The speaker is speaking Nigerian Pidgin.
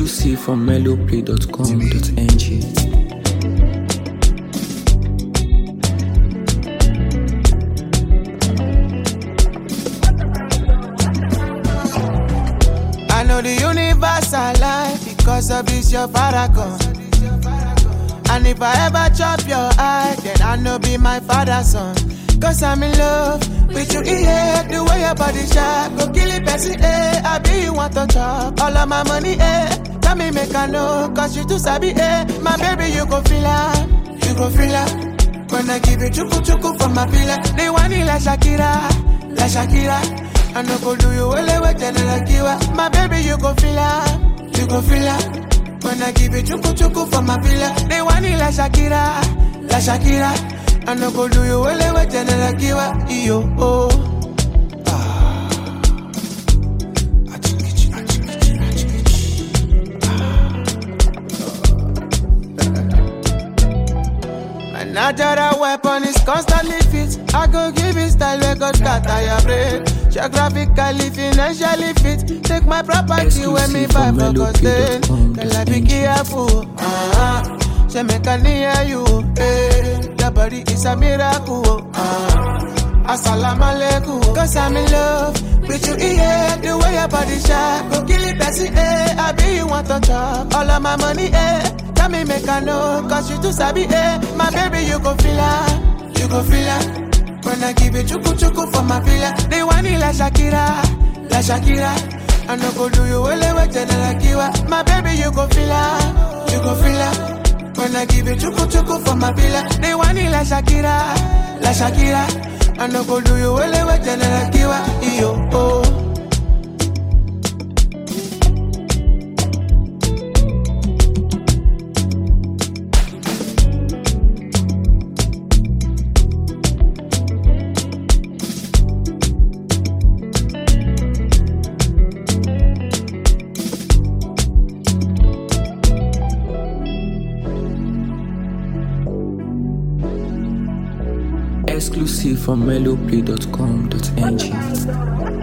Exclusive from melloplay.com.ng. I know the universe alive because of this your paragon. And if I ever chop your eye, then I know be my father's son. Cause I'm in love with you, yeah. The way your body sharp, go kill it, Bessie, eh. I be you want to chop all of my money, eh. Tell me, make I know, cause you too sabi, eh. My baby, you go feel her, you go feel her. When I give you chuku chuku for my pillar, they want it like Shakira, like Shakira. I no go do you well with General Kiwa. My baby, you go feel her, you go feel her. When I give you chuku chuku for my villa, they want it like Shakira, like Shakira. I no go do you well with General Kiwa. Yo, oh. My natural weapon is constantly fit. I go give it style where God scatter your brain. Geographically, financially fit. Take my property when me Exclusive buy from for costain. mellowplay.com. Girl, I be careful. Uh-huh. Say make I near you. Eh. Your body is a miracle. Uh. Assalamu alaikum. Cause I'm in love with you, yeah. The way your body shine. Go kill it, Bessie, eh. I be you want to chop. All of my money, eh. Tell me make I know, cause you too sabi, eh. My baby, you go feel her. You go feel her. When I give you chuku chuku for my villa. They want it like Shakira, like Shakira. I no go do you well with General Kiwa. My baby, you go feel her. You go feel her. When I give you chuku chuku for my villa, they want it like Shakira, like Shakira. I no go do you well with General Kiwa. Yo, oh. Exclusive from melloplay.com.ng.